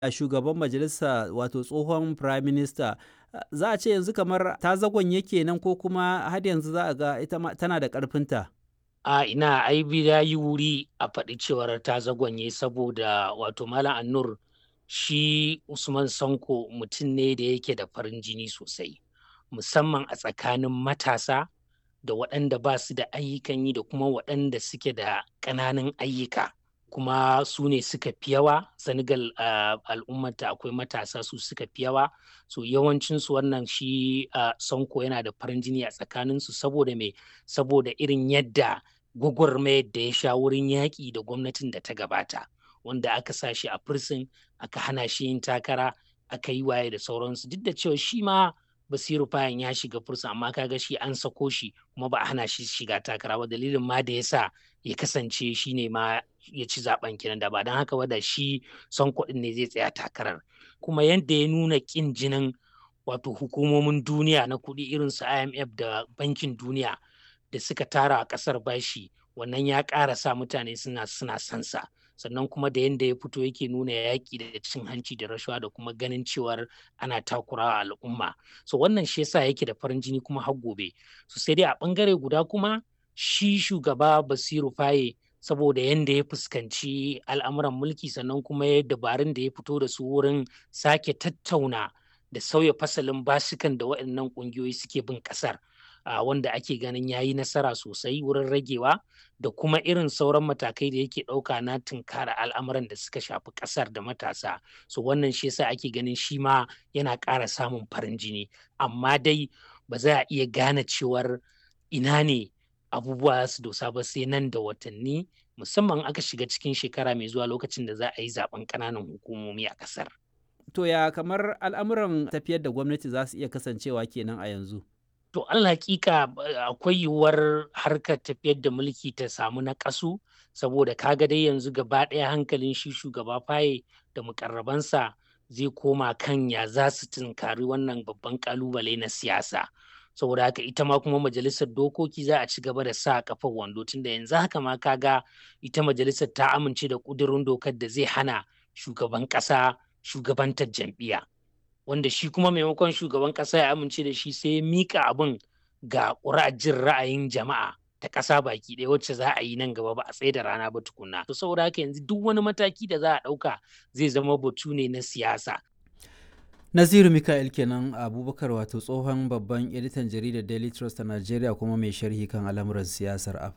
shugaban majalisa wato tsohon prime minister za a ce yanzu kamar ta zagon yake nan ko kuma har yanzu za a ga ita tana da ƙarfinta. a ina ai ya yi wuri a faɗi cewar ta zagonye saboda wato malam annur shi usman sanko mutum ne da yake da farin jini sosai musamman a tsakanin matasa da waɗanda ba su da ayyukan yi da kuma waɗanda suke da ƙananan ayyuka kuma su ne suka fi yawa senegal uh, al'ummata akwai matasa su suka fi yawa so yawancinsu wannan shi uh, sonko yana da farin jini a tsakaninsu saboda me saboda irin yadda gwagwarmayar da ya sha wurin yaƙi da gwamnatin da ta gabata wanda aka sa shi a firsin aka hana shi yin takara aka yi waye da sauransu duk da cewa shi ma basiru fayan ya shiga fursa amma kaga shi an sako shi kuma ba a hana shi shiga takara ba dalilin ma da ya sa ya kasance shi ne ma ya ci zaben kenan da ba don haka ba da shi son kuɗin ne zai tsaya takarar kuma yadda ya nuna ƙin jinin wato hukumomin duniya na kuɗi irin su imf da bankin duniya da suka tara a ƙasar bashi wannan ya ƙara sa mutane suna suna sansa sannan kuma da yadda ya fito yake nuna yaƙi da cin hanci da rashawa da kuma ganin cewar ana takurawa al'umma so wannan shi yasa yake da farin jini kuma har gobe so sai dai a ɓangare guda kuma shi shugaba basiru faye saboda yadda ya fuskanci al'amuran mulki sannan kuma ya dabarun da ya fito da su wurin sake tattauna da sauya fasalin basikan da waɗannan ƙungiyoyi suke bin ƙasar Uh, wanda ake ganin ya yi nasara sosai wurin ragewa da kuma irin sauran matakai da yake ɗauka na tunkara al'amuran da suka shafi ƙasar da matasa so wannan shi yasa ake ganin shi ma yana ƙara samun farin jini amma dai ba za a iya gane cewar ina ne abubuwa su dosa ba sai nan da watanni musamman aka shiga cikin shekara mai zuwa lokacin da za a yi zaben ƙananan hukumomi a ƙasar. To ya kamar al'amuran tafiyar da gwamnati za su iya kasancewa kenan a yanzu? To Allah hakika akwai yiwuwar harkar tafiyar da mulki ta samu na ƙasu saboda kaga dai yanzu gaba ɗaya hankalin shi shugaba faye da mukarrabansa zai koma kan ya za su tunkari wannan babban kalubale na siyasa. saboda haka ita ma kuma majalisar dokoki za a ci gaba da sa kafar wando tunda yanzu haka ma kaga ita majalisar ta amince da ƙudurin dokar da zai hana shugaban ƙasa shugabantar jam'iyya. wanda shi kuma maimakon shugaban ƙasa ya amince da shi sai ya mika abin ga jin ra'ayin jama'a ta ƙasa baki ɗaya wacce za a yi nan gaba ba a tsaye da rana ba tukunna. To saboda haka yanzu duk wani mataki da za a ɗauka zai zama batu ne na siyasa. Naziru Mika'il kenan Abubakar wato tsohon babban editan jaridar Daily Trust a Najeriya kuma mai sharhi kan al'amuran siyasar Afirka.